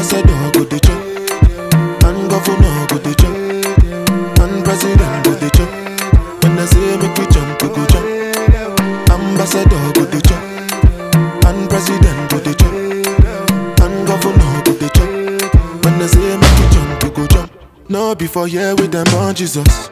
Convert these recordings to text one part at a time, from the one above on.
Ambassador go dey chop, and governor go dey chop, and president go dey chop. When I say make we jump, we go jump. Ambassador go dey chop, and president go dey chop, and governor go dey chop. When I say make we jump, we go jump. No before here with them on Jesus.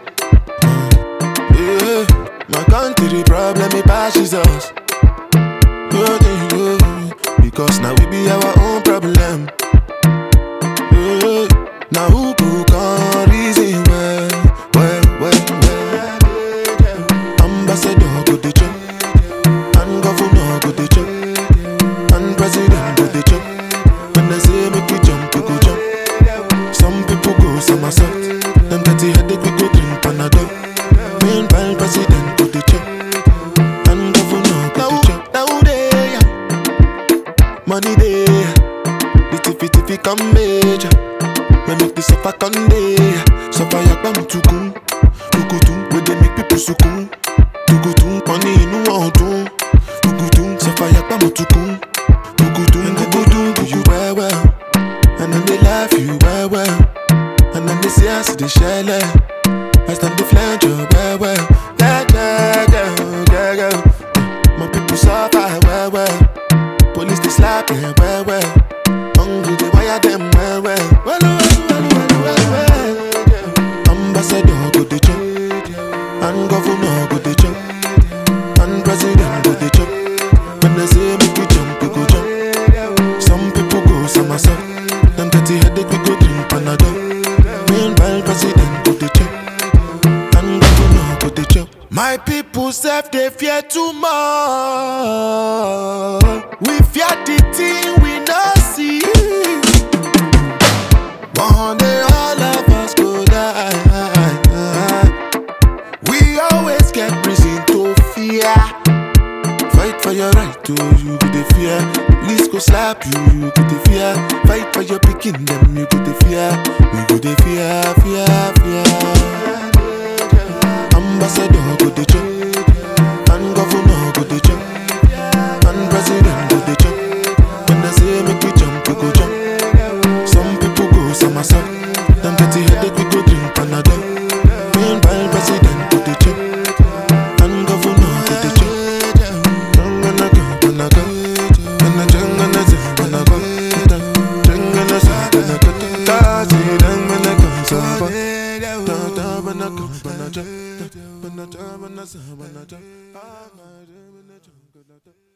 Yeah, my country problem it passes us. Yeah, yeah, yeah. Because now we be our own problem. Yeah, now who could come reason well, well, well, well. Ambassador go dey chop, and governor go dey chop, and president go dey chop. When I say make we jump, we go jump. Some people go somersault, them get the headache, we go drink Panadol. Meanwhile, president go dey chop, and governor go dey chop. Now they money dey, the tiffy tiffy come major. We make the suffer come dey, suffer yakpa mutukun, tukutun, we dey make people sukun, tukutun, money inu ọdun, tukutun, suffer yakpa mutukun, tukutun, tukutun, do you well well, and then they laugh you well well, and then they say I see the shell. I stand the flange you well well, yeah yeah yeah yeah yeah. My people suffer well well. Police they slap them well well. Hungry they wire them well well. Well well well well well well. Ambassador go dey chop, and governor go dey chop, and president go dey chop. When they say make we jump, we go jump. Some people go somersault. Them get the headache, we go drink Panadol. Meanwhile, president go dey chop, and governor go dey chop. My people self they fear too much. We fear the thing we not see. One day all of us go die. We always get reason to fear. Fight for your right to you go the fear. Police go slap you, you go the fear. Fight for your picking them, you go the fear. We go the fear, fear, fear. Ambassador go the chop, and governor go the chop, and president go the chop. When I say make we jump, we go jump. Some people go somersault. Them get the headache, we go drink Panadol. Meanwhile, president go the chop, and governor go the chop. Jangana go, gana go, gana jangana za, gana go, jangana za, gana go, taji jangana go, saba, ta ta bana go, bana ja, bana ja, bana za, bana ja, ah, bana ja, bana ja, gana ja.